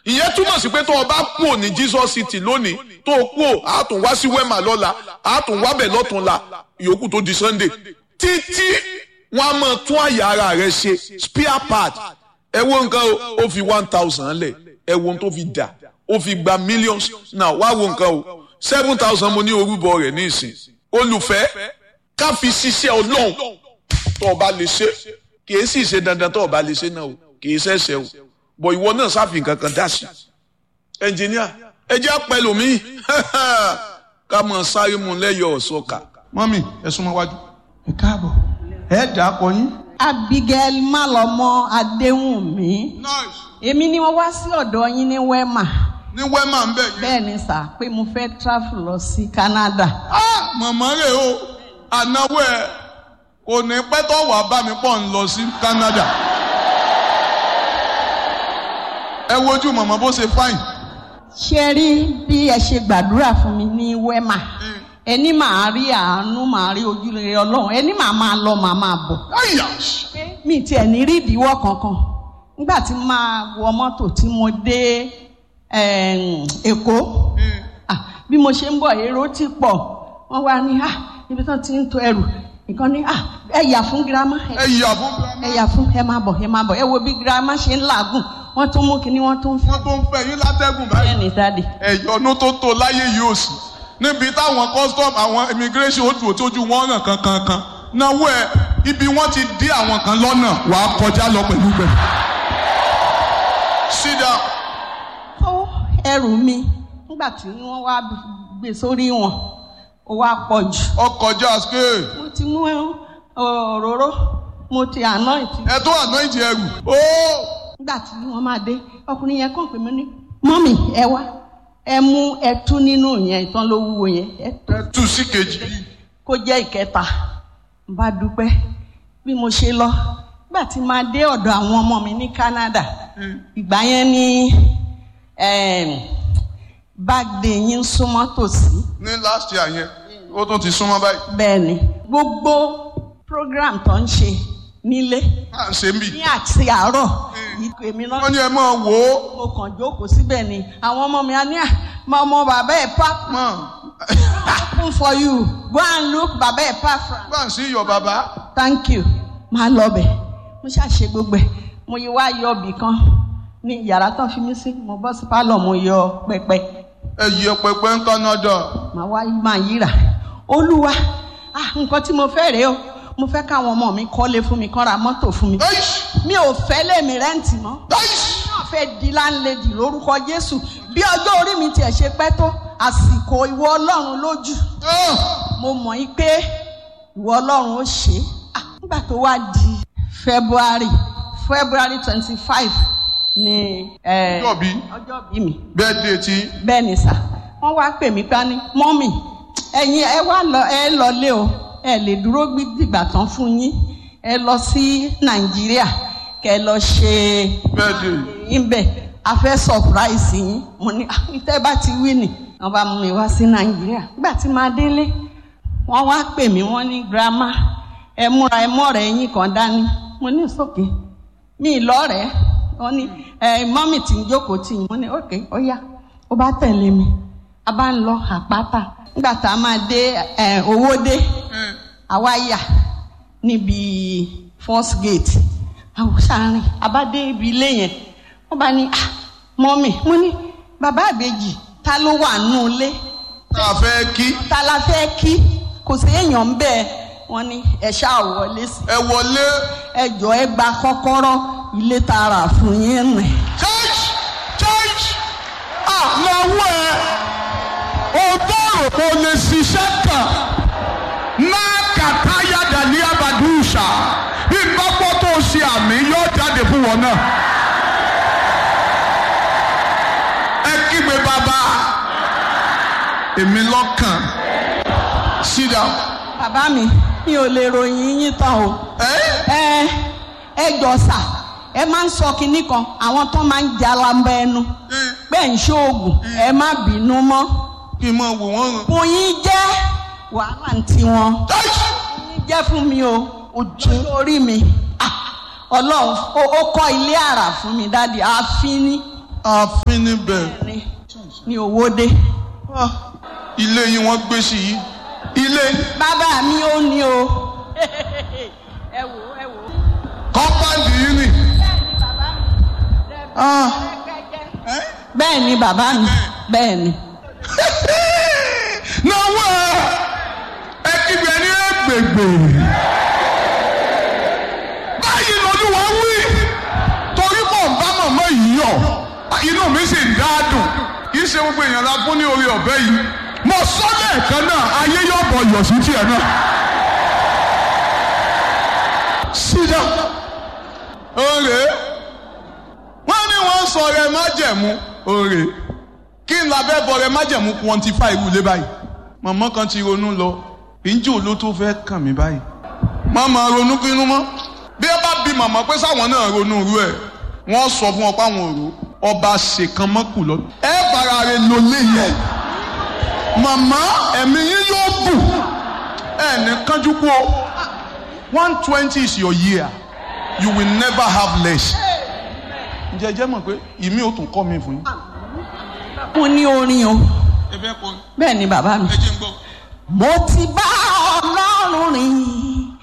ìyẹn túmọ̀ sí pé tó o bá kúrò ní Jesus City lónìí tó o kúrò á tún wá sí Wema lọ́la á tún wá bẹ̀ lọ́túnla ìyókù tó di Sunday títí wọn a máa tún àyà ara rẹ ṣe spare part ẹ wo nǹkan o ó fi one thousand lẹ̀ ẹ wo ohun tó fi dà ó fi gba millions náà wá wo nǹkan o seven thousand mo ní orúbọ rẹ̀ ní ìsìn olùfẹ́ ká fi ṣiṣẹ́ ọlọ́run tó o bá lè ṣe kì í sì ṣe dandan tó o bá lè ṣe náà o kì í ṣẹ̀ṣẹ̀ o bọ̀ ìwọ náà sáfì kankan dá sí ẹnjìníà ẹ jẹ́ pẹ̀lú mi ká mọ̀ sáré mu lẹ́yọ̀ ọ̀ṣọ́ka. mọ́mì ẹ súnmọ́ wájú. ẹ káàbọ̀ ẹ dà á kọ yín. Abigail Malọmọ Adéwùnmí nice èmi ni wọ́n wá sí ọ̀dọ̀ yín ní Wema ní wẹ́mà ń bẹ̀ yín. bẹ́ẹ̀ ni sà pé mo fẹ́ travel lọ sí Canada ah màmá rẹ̀ o ànáwó ẹ̀ kò ní pẹ́ tó wàá bá mi pọ̀ ń lọ sí Canada. ẹ wojú màmá bó ṣe fáìn. ṣe rí bí ẹ ṣe gbàdúrà fún mi ní Wema ẹni màá rí àánú màá rí ojúrere Ọlọ́run ẹni màá máa lọ màá máa bọ̀ àyà mi tiẹ̀ ní rí ìdíwọ́ kankan nígbà tí máa wọ mọ́tò tí mo dé em, Èkó Ah, bí mo ṣe ń bọ̀ èrò ti pọ̀ wọ́n wá ní ah ibi tán ti ń to ẹrù nǹkan ní ah ẹ yà fún girama ẹ ẹ yà fún ẹ yà fún ẹ máa bọ̀ ẹ máa bọ̀ ẹ wo bí girama ṣe ń làágùn wọ́n tún mú kinní wọ́n tún fún wọn tó ń fẹ́ yín látẹ́gùn báyìí. ẹ ní dáàdì. ẹ̀yọ́nú tó tó láyé yìí ò sí níbi táwọn custom àwọn immigration ó dùn tójú wọn ràn kankankan náwó ẹ ibi wọn ti dí àwọn kan lọ́nà wàá kọjá lọ pẹ̀lú gbẹ. sit down. kó ẹrù mi nígbà tí wọ́n wá gbé sórí wọn ó wá pọ̀ jù. ọkọjá scale mo ti mú òróró mo ti anoint. ẹ tó anoint ẹrù. ó nígbà tí wọ́n máa dé ọkùnrin yẹn kàn pé mo ní mọ́mì ẹ wá ẹ mú ẹtú nínú yẹn ìtàn ló wúwo yẹn ẹ tó ẹ tú sí kejì. kó jẹ́ ìkẹta n bá dúpẹ́ bí mo ṣe lọ nígbà tí máa dé ọ̀dọ̀ àwọn ọmọ mi ní Canada ìgbà yẹn ní em, birthday yín súnmọ́ tòsí ní last year yẹn ó tún ti súnmọ́ báyìí. bẹ́ẹ̀ ni gbogbo program tó ń ṣe nílé à ń ṣe ń bì. ní àti àárọ̀ ìpè mi náà wọ́n ní ẹ máa wò ó. mo kàn jókòó síbẹ̀ ni àwọn ọmọ mi á ní à máa ọmọ bàbá ẹ̀ pa mọ̀ open for you go and look bàbá ẹ̀ pa from bá ń sí iyọ̀ bàbá. thank you máa lọ bẹ̀ mo ṣàṣe gbogbo ẹ̀ mo yí wá yọ ibì kan ní yàrá tán fi mí sí mo bọ́ sí pálọ̀ mo yọ pẹpẹ ẹ yẹ pẹpẹ ń Canada. màá wá máa yíra olúwa ah nǹkan tí mo fẹ́ rèé o mo fẹ́ káwọn ọmọ mi kọ́lé fún mi kán ra mọ́tò fún mi Eish! mi ò fẹ́ lèmi rẹ́ǹtì mọ́ Eish! náà fẹ́ di láńlẹ́dì lórúkọ Jésù bí ọjọ́ orí mi tiẹ̀ ṣe pẹ́ tó àsìkò ìwọ Ọlọ́run lójú Ah! mo mọ̀ yí pé ìwọ Ọlọ́run ó ṣe é Ah, nígbà tó wá di February February twenty five ni eh, Ọjọ́ bí? ọjọ́ bí mi birthday tí bẹ́ẹ̀ ni sà wọ́n wá pè mí pa ní mọ́mì ẹ̀yin ẹ wá lọ ẹ lọlé o ẹ lè dúró dìgbà tán fún yín ẹ lọ sí Nàìjíríà kẹ lọ ṣe birthday. ìbẹ̀ a fẹ́ surprise yín mo ní "Ah, tẹ́ bá ti wí nì wọ́n bá mú mi wá sí Nàìjíríà nígbà tí màá délé wọ́n wá pè mí wọ́n ní grandma ẹ múra ẹ mọ́rẹ̀ ẹ̀yìn kan dání mo ní sókè mi lọ́rẹ̀ẹ́ wọ́n ní ẹ mọ́mì tí ń jókòó tì yín mo ní òkè ó yá ó bá tẹ̀lé mi a bá ń lọ àpáta nígbà tá a máa dé ẹ owó dé àwa yà níbi first gate àwọn sàárín abádé ibi ilé yẹn wọ́n bá ní ah mọ́mì mo ní bàbá àbèjì ta ló wà nù ilé tá a fẹ́ kí ta la fẹ́ kí kò sí èèyàn ń bẹ́ẹ̀ wọ́n ní ẹ ṣáà wọlé sí ẹ wọlé ẹ jọ ẹ gba kọ́kọ́rọ́ ilé tààrà fún yín rìn. church church ah lọ́wọ́ ẹ o bọ̀rọ̀ kò lè ṣiṣẹ́ kan náà kàtáyà dàní abadúṣà bí gbọ́pọ̀ tó ṣe àmì yóò jáde fún wọn náà. ẹ kígbe bàbá èmi lọ́kàn sit down. bàbá mi mi ò lè ròyìn yín tán o. ẹ ẹ ẹ jọ sà ẹ máa ń sọ kinní kan àwọn tó máa ń jalamba ẹnu pé ń ṣoògùn ẹ má bínú mọ́ kí n máa wò wọ́n ràn. kò yín jẹ́ wàhálà ń tiwọn church yín jẹ́ fún mi o ojú orí mi Ah, ọlọ́run ó ó kọ́ ilé àrà fún mi dáàdi ààfin ní ààfin níbẹ̀ ní ní owóde. Ah, ilé yín wọ́n gbé sí yìí ilé bàbá mi ò ní o. ẹ wò ẹ wò. kọ́mpáǹdì yìí nì. Ah, bẹ́ẹ̀ ni bàbá mi bẹ́ẹ̀ ni. náwó ẹ kígbe ní ẹgbẹgbẹ. báyìí lọ́dúnwá wí torí mò ń bá màmá yìí yọ̀ inú mi sì ń dáadùn kì í ṣe gbogbo èèyàn la fún ní orí ọ̀bẹ yìí mo sọ lẹ́ẹ̀kan náà ayé yóò bọ̀ yọ̀ sí tiẹ̀ náà. sídà òrè wọ́n ní wọ́n sọ rẹ májẹ̀mú òrè kí n labẹ́ bọ rẹ májẹ̀mú quantify irú ilé báyìí màmá kan ti ronú lọ ìjì ló tó fẹ́ kàn mí báyìí màmá ronú kínú mọ́ bí ẹ bá bi màmá pé sáwọn náà ronú irú ẹ̀ wọ́n sọ fún ọ pé àwọn òru ọba ṣèkan mọ́kù lọ. ẹ fara rẹ lò léyẹ màmá ẹ̀mí yín yóò bù ẹ ní kánjú kú o one twenty is your year you will never have less. ǹjẹ́ ẹ jẹ́ mọ̀ pé ìmí ò tún kọ́ mi fún yín. mo ní orin o ẹ fẹ́ kọ́ bẹ́ẹ̀ ni bàbá mi. ẹ jẹ́ ń gbọ́. mo ti bá ọlọ́run rìn